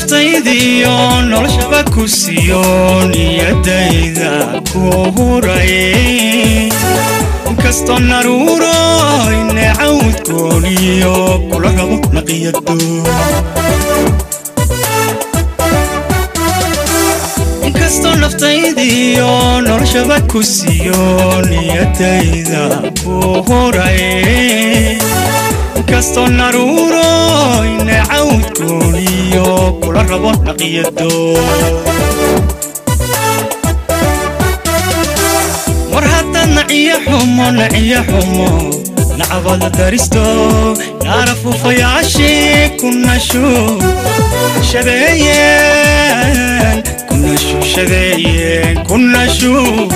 naftaydiyo noloshaba ku siiyo niyadayda ku huray inkastoo naruuro inecawdkooniyo kula rabo naqiyado inkastoo naftaydiyo noloshaba ku siiyo niyadayda ku huray inkastoo naruuro inecawdkooniyo kula rabo naqiyado war haddaad naciyo xumo naciyo xumo nacabada daristo naarafuufayaashii ku nashu shadeeyeen ku nashu shadeeyeen ku nashu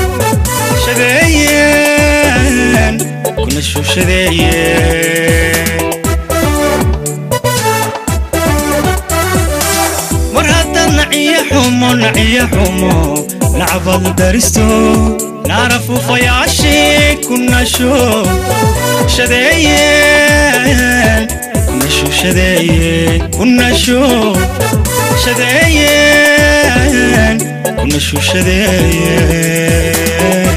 shadeeyeen ku nashu shadeeyeen war haddaad naciyo xumo naciyo xumo nacbad daristo naarafuufayaashii ku nasho shadeeyeen ku nasho shadeeyeen ku nasho shadeeyeen ku nasho shadeeyeen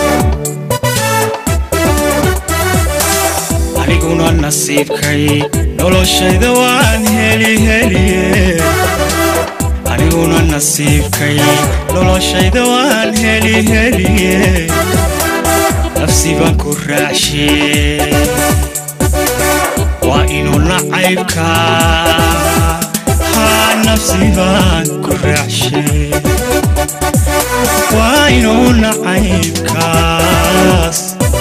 aniguna nasiibkay noloshayda waan heli heliye aniguna nasiibkay noloshayda waan heli heliye nafsi baan ku raacshe waa inuu nacaybka haa nafsi baan ku raacshe waa inuu nacaybkaas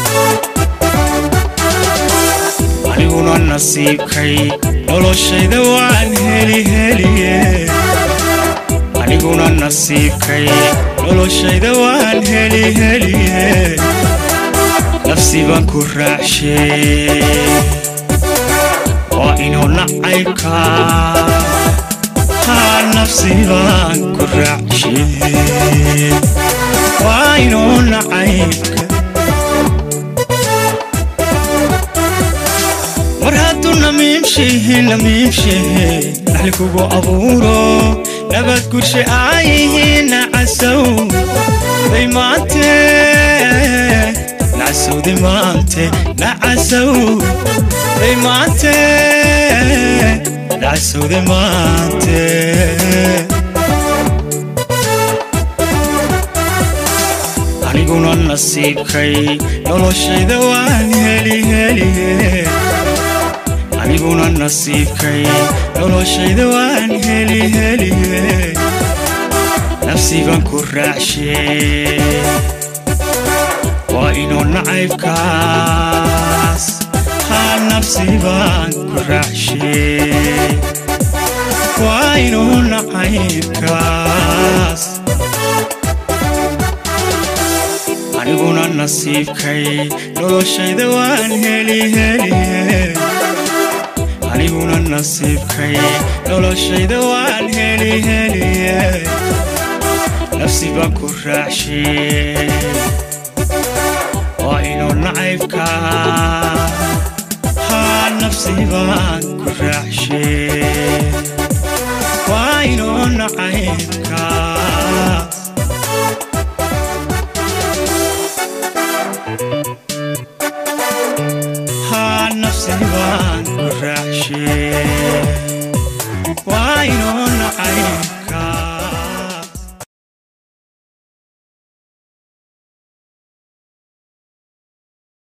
aniguna nasiibkay noloshayda waan heli heliye aniguna nasiibkay noloshayda waan heli heliye nafsi baan ku raacshe waa inuu nacaybka haa nafsi baan ku raacshe waa inuu nacaybka war hadduu namiimshehe namiimshehe naxli kugu abuuro nabad gurshe aayihiin nacasow day maante nacasowday maante nacasow day maante nacasowday maante aniguna nasiibkay noloshayda waan heli heliye aniguna nasiibkay noloshayda waan heli heliye nafsi baan ku raacshe waa inuu nacaybkaas haa nafsi baan ku raacshe waa inuu nacaybkaas aniguna nasiibkay noloshayda waan heli heliye aniguna nasiibkay noloshayda waan heli heliye nafsi baan ku raacshe waa inuu nacaybka haa nafsi baan ku raacshe waa inuu nacaybka